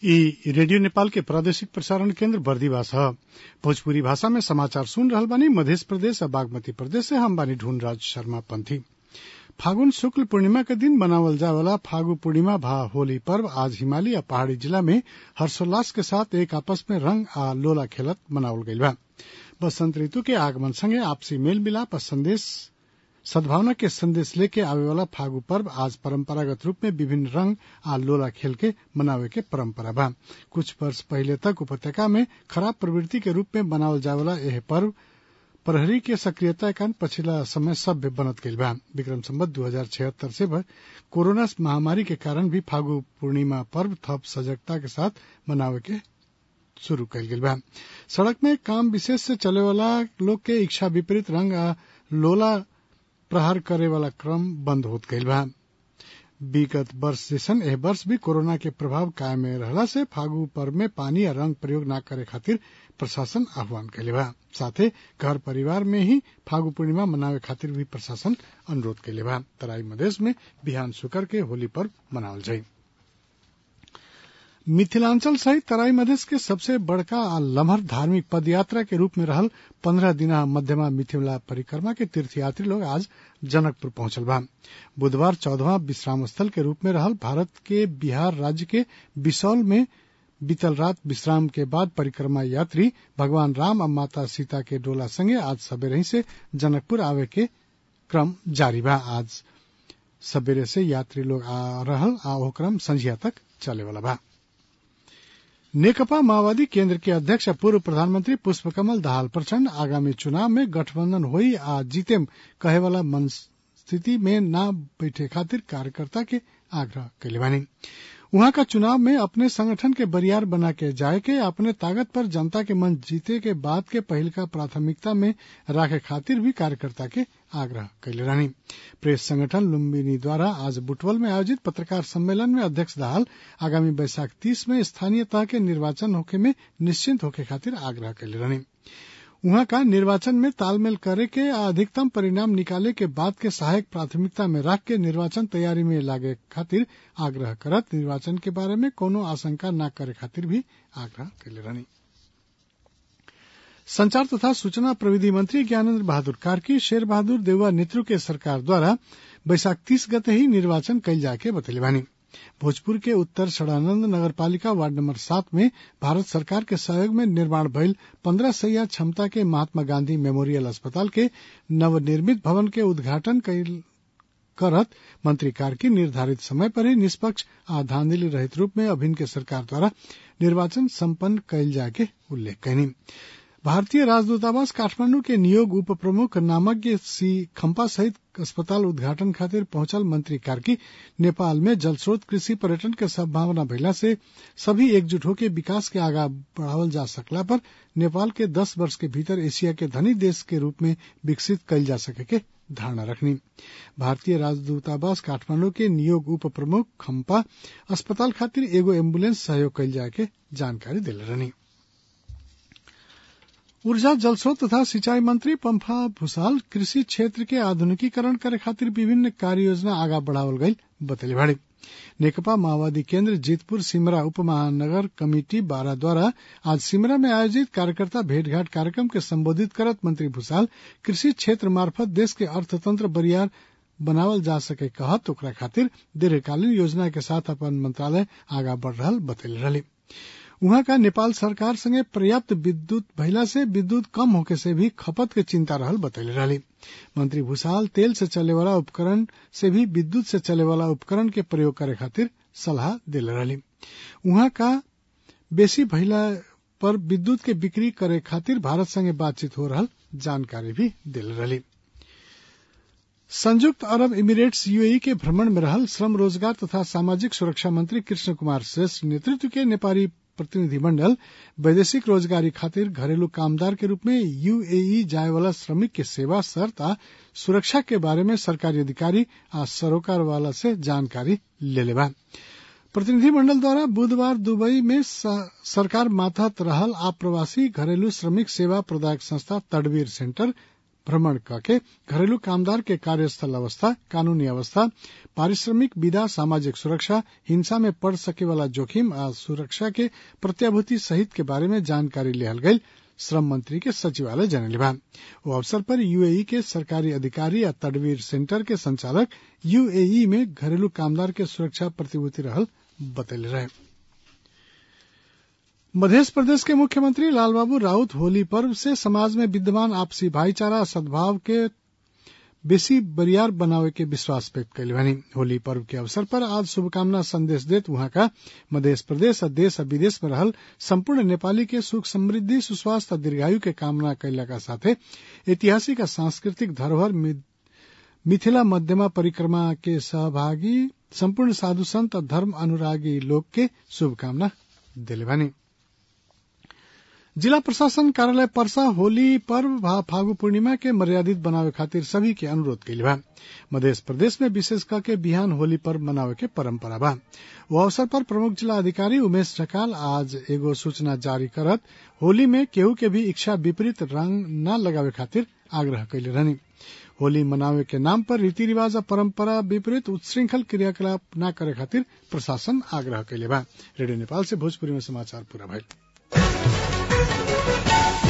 इ रेडियो नेपाल के प्रादेशिक प्रसारण केन्द्र बर्दिवास ह भोजपुरी भाषा में समाचार सुन रहल बानी मधेश प्रदेश आ बागमती प्रदेश से हम बानी ढूंढराज शर्मा पंथी फागुन शुक्ल पूर्णिमा के दिन मनावल जाए वाला फागु पूर्णिमा भा होली पर्व आज हिमालय आ पहाड़ी जिला में हर्षोल्लास के साथ एक आपस में रंग आ लोला खेलत मनावल गईल बा बसंत ऋतु के आगमन संगे आपसी मेल मिलाप आ संदेश सद्भावना के संदेश लेके आवे वाला फागु पर्व आज परंपरागत रूप में विभिन्न रंग आ लोला खेल के मनावे के परंपरा बा कुछ वर्ष पहले तक उपत्यका में खराब प्रवृत्ति के रूप में मनावल जाए वाला यह पर्व प्रहरी के सक्रियता कारण पछिला समय सभ्य बनत गईल बा विक्रम संवत दू हजार छिहत्तर से कोरोना महामारी के कारण भी फागु पूर्णिमा पर्व थप सजगता के साथ मनावे के शुरू कईल गईल बा सड़क में काम विशेष से चले वाला लोग के इच्छा विपरीत रंग आ लोला प्रहार करे वाला क्रम बंद होत गईल बा विगत वर्ष जैसन एह वर्ष भी कोरोना के प्रभाव कायम में रहला से फागु पर्व में पानी या रंग प्रयोग न करे खातिर प्रशासन आह्वान कैले बा साथे घर परिवार में ही फागु पूर्णिमा मनावे खातिर भी प्रशासन अनुरोध कैले बा तराई मधेश में बिहान शुकर के होली पर्व मनावल जाई मिथिलांचल सहित तराई मधेश के सबसे बड़का आ लम्हर धार्मिक पदयात्रा के रूप में रहल पंद्रह दिना मध्यमा मिथिला परिक्रमा के तीर्थयात्री लोग आज जनकपुर पहुंचल बा बुधवार चौदहवा विश्राम स्थल के रूप में रहल भारत के बिहार राज्य के बिसौल में बीतल रात विश्राम के बाद परिक्रमा यात्री भगवान राम और माता सीता के डोला संगे आज सवेरे ही से जनकपुर आवे के क्रम जारी बा आज सवेरे से यात्री लोग आ रहल आ ओ क्रम संझिया तक चले वाला बा नेकपा माओवादी केंद्र के अध्यक्ष पूर्व प्रधानमंत्री पुष्पकमल दाहाल प्रचंड आगामी चुनाव में गठबंधन होई आ जीतेम कहे वाला मन स्थिति में न बैठे खातिर कार्यकर्ता के आग्रह कैले बानी वहां का चुनाव में अपने संगठन के बरियार बना के जाए के अपने ताकत पर जनता के मन जीते के बाद के पहल का प्राथमिकता में राखे खातिर भी कार्यकर्ता के आग्रह कैले रहनी प्रेस संगठन लुम्बिनी द्वारा आज बुटवल में आयोजित पत्रकार सम्मेलन में अध्यक्ष दाहाल आगामी बैसाख तीस में स्थानीय तह के निर्वाचन होके में निश्चिंत होके खातिर आग्रह कैले रहनी वहां का निर्वाचन में तालमेल करे के अधिकतम परिणाम निकाले के बाद के सहायक प्राथमिकता में रख के निर्वाचन तैयारी में लागे खातिर आग्रह करत निर्वाचन के बारे में कोनो आशंका न करे खातिर भी आग्रह कैले रहनी संचार तथा सूचना प्रविधि मंत्री ज्ञानेन्द्र बहादुर कार्की शेर बहादुर देउवा नेतृत्व के सरकार द्वारा बैसाख तीस गते ही निर्वाचन कैल जाके बतैले बानी भोजपुर के उत्तर सड़ानंद नगर पालिका वार्ड नंबर सात में भारत सरकार के सहयोग में निर्माण भइल पंद्रह सैया क्षमता के महात्मा गांधी मेमोरियल अस्पताल के नवनिर्मित भवन के उद्घाटन करत मंत्री कार्की निर्धारित समय पर ही निष्पक्ष आ धांधली रहित रूप में अभिन्न के सरकार द्वारा निर्वाचन सम्पन्न कैल जाके उल्लेख कैनी भारतीय राजदूतावास काठमांडू के नियोग उप प्रमुख नामज्ञ सी खम्पा सहित अस्पताल उद्घाटन खातिर पहुंचल मंत्री कार्की नेपाल में जल स्रोत कृषि पर्यटन के संभावना भइला से सभी एकजुट होकर विकास के आगा बढ़ावल जा सकला पर नेपाल के दस वर्ष के भीतर एशिया के धनी देश के रूप में विकसित कैल जा सके के धारणा रखनी भारतीय राजदूतावास काठमांडू के नियोग उप प्रमुख खम्पा अस्पताल खातिर एगो एम्बुलेंस सहयोग कैल जाए के जानकारी दिल रहनी ऊर्जा जलस्रोत तथा सिंचाई मंत्री पंफा भूसाल कृषि क्षेत्र के आधुनिकीकरण करे खातिर विभिन्न कार्य योजना आगा बढ़ावल गई बतले भाड़ी नेकपा माओवादी केंद्र जीतपुर सिमरा उप महानगर कमेटी बारह द्वारा आज सिमरा में आयोजित कार्यकर्ता भेंटघाट कार्यक्रम के संबोधित करत मंत्री भूसाल कृषि क्षेत्र मार्फत देश के अर्थतंत्र बरियार बनावल जा सके कहत ओकरा खातिर दीर्घकालीन योजना के साथ अपन मंत्रालय आगा बढ़ रहा बतैले रही वहां का नेपाल सरकार संगे पर्याप्त विद्युत भइला से विद्युत कम होके से भी खपत के चिंता रहल बतैले रही मंत्री भूसाल तेल से चले वाला उपकरण से भी विद्युत से चले वाला उपकरण के प्रयोग करे खातिर सलाह दिले रही वहां का बेसी भइला पर विद्युत के बिक्री करे खातिर भारत संगे बातचीत हो रहा जानकारी भी दिल रही संयुक्त अरब इमिरेट्स यूएई के भ्रमण में रहल श्रम रोजगार तथा सामाजिक सुरक्षा मंत्री कृष्ण कुमार श्रेष्ठ नेतृत्व के नेपाली प्रतिनिधिमंडल वैदेशिक रोजगारी खातिर घरेलू कामदार के रूप में यूएई जाए वाला श्रमिक के सेवा शर्त आ सुरक्षा के बारे में सरकारी अधिकारी आ सरोकार वाला से जानकारी ले लेबा प्रतिनिधिमंडल द्वारा बुधवार दुबई में सरकार माथत रहल आप्रवासी घरेलू श्रमिक सेवा प्रदायक संस्था तडवीर सेंटर भ्रमण करके घरेलू कामदार के कार्यस्थल अवस्था कानूनी अवस्था पारिश्रमिक विदा सामाजिक सुरक्षा हिंसा में पड़ सके वाला जोखिम आ सुरक्षा के प्रत्याभूति सहित के बारे में जानकारी लेहल गई श्रम मंत्री के सचिवालय जनले बा वो अवसर पर यूएई के सरकारी अधिकारी या तडवीर सेंटर के संचालक यूएई में घरेलू कामदार के सुरक्षा प्रतिभूति रहल बतैले रहे मध्य प्रदेश के मुख्यमंत्री लालबाबू राउत होली पर्व से समाज में विद्यमान आपसी भाईचारा सद्भाव के बेसी बरियार बनावे के विश्वास व्यक्त कैले बानी होली पर्व के अवसर पर आज शुभकामना संदेश देत वहां का मध्य प्रदेश और देश और विदेश में रहल संपूर्ण नेपाली के सुख समृद्धि सुस्वास्थ्य और दीर्घायु के कामना कैला का साथे ऐतिहासिक और सांस्कृतिक धरोहर मिथिला मध्यमा परिक्रमा के सहभागी संपूर्ण साधु संत और धर्म अनुरागी लोग के शुभकामना दिले बानी जिला प्रशासन कार्यालय परसा होली पर्व फागु पूर्णिमा के मर्यादित बनावे खातिर सभी के अनुरोध कैले बा मध्य प्रदेश में विशेष करके बिहान होली पर्व मनावे के परंपरा बा वो अवसर पर प्रमुख जिला अधिकारी उमेश ढकाल आज एगो सूचना जारी करत होली में केहू के भी इच्छा विपरीत रंग न लगावे खातिर आग्रह कैले रहनी होली मनावे के नाम पर रीति रिवाज और परंपरा विपरीत उच्छृंखल क्रियाकलाप न करे खातिर प्रशासन आग्रह कैले बा रेडियो नेपाल से भोजपुरी में समाचार पूरा भइल